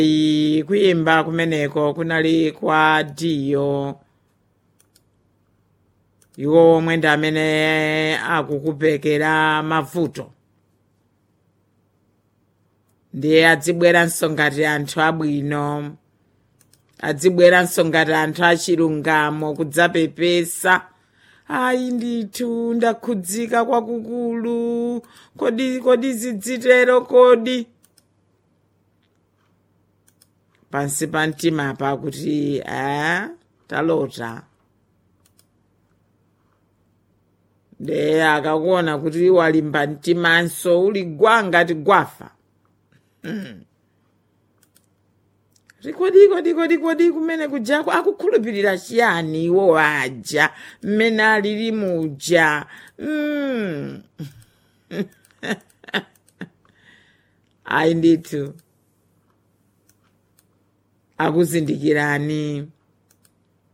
I- kuyimba kumeneko kunali kwa diyo iwo omwe ndi amene akukupekera mavuto ndiye adzibweranso ngati anthu abwino adzibweranso ngati anthu achilungamo kudzapepesa ayi ndithu ndakhudzika kwakukulu kodi kodi zidzitero kodi pansi pa mtima pa kuti eh, talota nde akakuona kuti walimba mtimanso uli gwa ngati gwafa kodi kodi kodi kodi kumene kujako akukhulupirira chiyani iwo aja mmene alili muja mm. ayi ndithu akuzindikirani